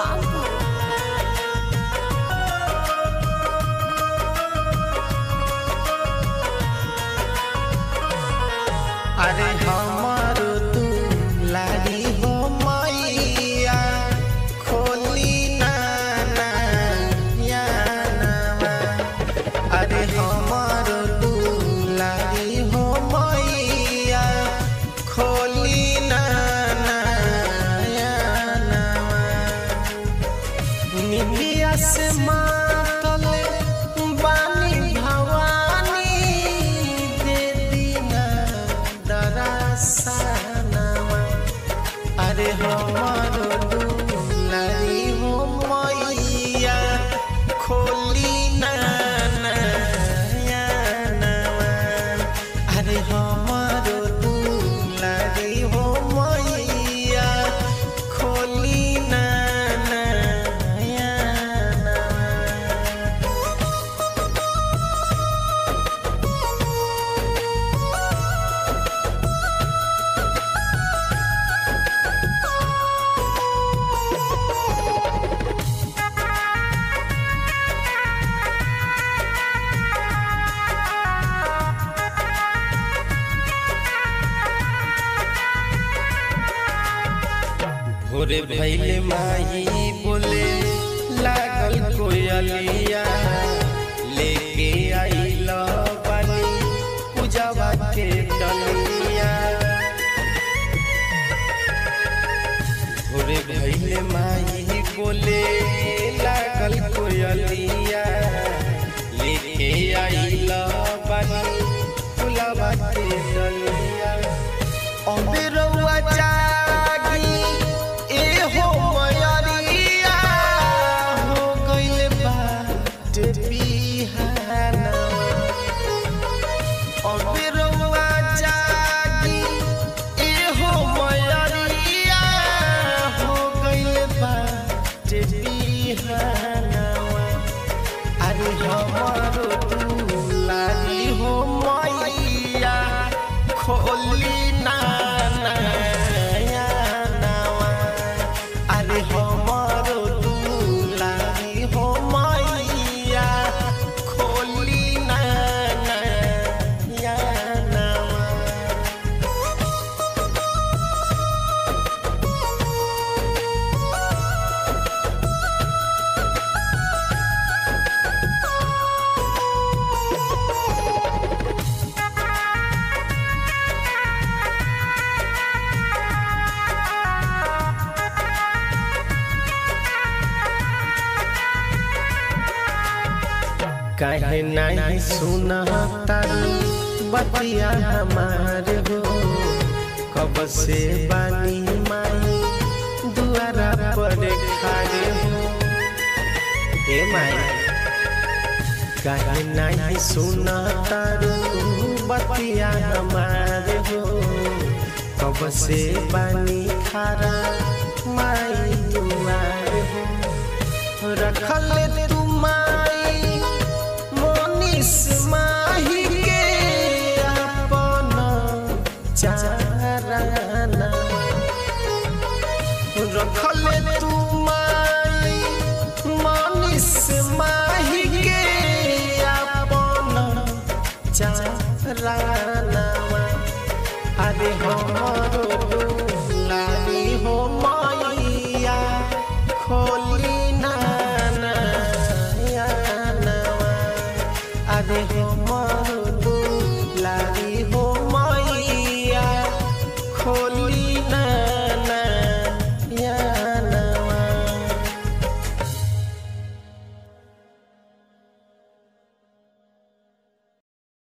Gopalpur. अरे हमारो तू लारी हो मैया खोली ना ना या नावा। अरे हमारो तू लारी हो मैया खोली ना ना या नावा। निंदिया से मातल बानी भवानी दे दीना दरसनवा अरे हमर दुलारी हो मैया खोली ना नयनवा अरे हमर दुलारी हो मैया खोली ना नयनवा भोरे भैले माही बोले लागल कोयलिया लेके आइल बानी पूजावा के डलिया भोरे भैले माही बोले लागल कोयलिया लेके आइल बानी पूजावा के डलिया अबे रउआ जागी ए हो मयरिया हो गइल बाट बिहाना अबे रउआ जागी ए हो मयरिया हो गइल बाट बिहाना अरे हमारो दुलारी हो मैया खोली ना नया नवा अरे हमारो दुलारी हो मैया खोली ना नया नवा काहे नहीं सुना बतिया हमार हो कब से बानी माई दुआरा पर खड़े हो ए माई काहे नहीं सुना बतिया हमार हो कब से बानी खड़ा माई दुआर हो रखल तू माई मोनिस माही के अपन चाराना रखल तू माई मोनिस माही